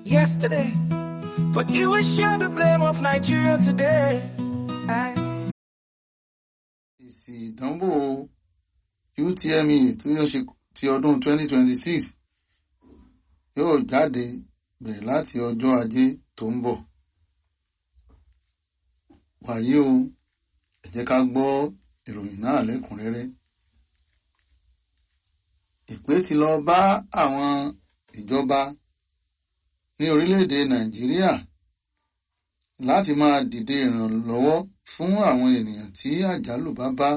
yesterday, but you will share the blame of Nigeria today. I èsì ìdánwò UTME tí yóò ṣe ti ọdún 2026 yóò jáde bẹ̀rẹ̀ láti ọjọ́ ajé tó ń bọ̀. wàyí o ẹ jẹ́ ká gbọ́ ìròyìn náà lẹ́kùnrẹ́rẹ́. ìpè ti lọ bá àwọn ìjọba ní orílẹ̀-èdè Nàìjíríà láti máa dìde ìrànlọ́wọ́ fún àwọn ènìyàn tí àjálù bá bá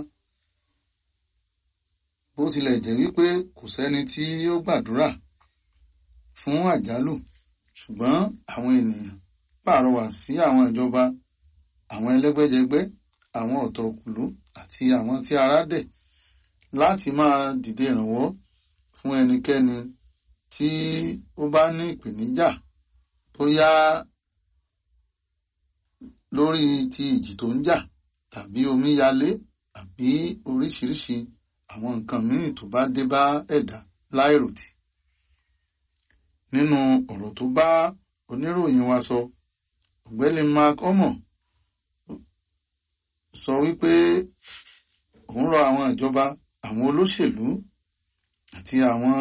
bó tilẹ̀ jẹ́ wípé kò sẹ́ni tí ó gbàdúrà fún àjálù ṣùgbọ́n àwọn ènìyàn pàrọwà sí àwọn ìjọba àwọn ẹlẹ́gbẹ́jẹgbẹ́ àwọn ọ̀tọ̀kùlú àti àwọn tí ara dẹ̀ láti máa dìde ìrànwọ́ fún ẹnikẹ́ni tí ó bá ní ìpèníjà bóyá lórí ti ìjì tó ń jà tàbí omíyalé àbí oríṣiríṣi àwọn nǹkan míì tó bá dé bá ẹ̀dá láìròtì. nínú ọ̀rọ̀ tó bá oníròyìn wa sọ ọ̀gbẹ́ni Mark Omo sọ wípé òun rọ àwọn ìjọba àwọn olóṣèlú àti àwọn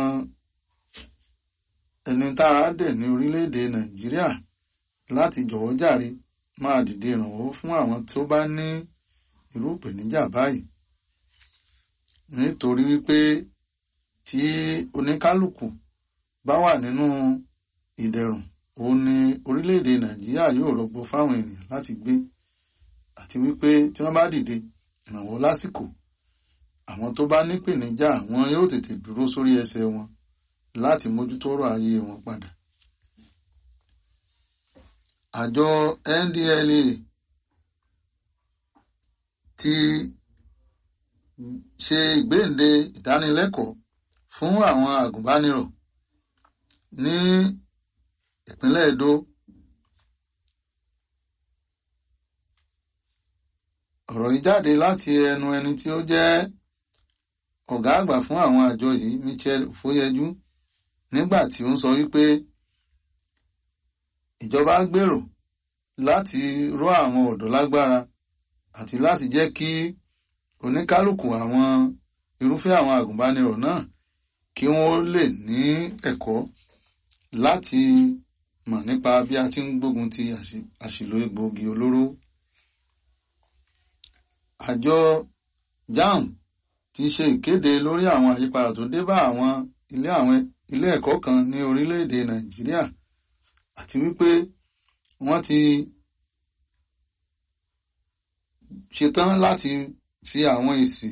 ẹni tára dẹ̀ ní orílẹ̀-èdè Nàìjíríà láti jọ̀wọ́ jàre máa dìde ìrànwọ́ fún àwọn tó bá ní irú ìpèníjà báyìí nítorí wípé tí oníkálukú bá wà nínú ìdẹ̀rùn òun ni orílẹ̀-èdè Nàìjíríà yóò rọgbọ fáwọn ènìyàn láti gbé àti wípé tí wọ́n bá dìde ìrànwọ́ lásìkò àwọn tó bá nípèníjà wọn yóò tètè dúró sórí ẹsẹ̀ wọn láti mójútó ọ̀rọ̀ ayé wọn padà àjọ NDLEA ti ṣe ìgbéǹde ìdánilẹ́kọ̀ọ́ fún àwọn àgùnbánirọ̀ ní ìpínlẹ̀ Edo ọ̀rọ̀ yìí jáde láti ẹnu ẹni tí ó jẹ́ ọ̀gá àgbà fún àwọn àjọ yìí Michel Ofoyeju nígbà tí ó ń sọ wípé ìjọba gbèrò láti ró àwọn ọ̀dọ́ lágbára àti láti jẹ́ kí oníkálukú àwọn irúfẹ́ àwọn àgùnbánirọ̀ náà kí wọ́n lè ní ẹ̀kọ́ láti mọ̀ nípa bí a ti ń gbógun ti àṣìlò egbòogi olóró. àjọ JAMB ti ṣe ìkéde lórí àwọn àyípadà tó dé bá àwọn ilé àwọn ilé ẹ̀kọ́ kan ní orílẹ̀-èdè Nàìjíríà àti wípé wọ́n ti ṣetán láti fi àwọn èsì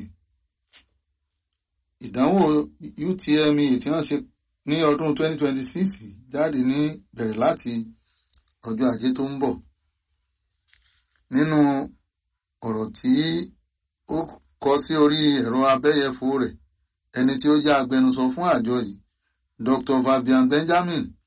ìdánwò UTME tí wọ́n ṣe ní ọdún 2026 jáde ní bẹ̀rẹ̀ láti ọjọ́ ajé tó ń bọ̀ nínú ọ̀rọ̀ tí ó kọ sí orí ẹ̀rọ abẹ́yẹfò rẹ̀ ẹni tí ó jẹ́ agbẹnusọ fún àjọ yìí Dr. Fabian Benjamin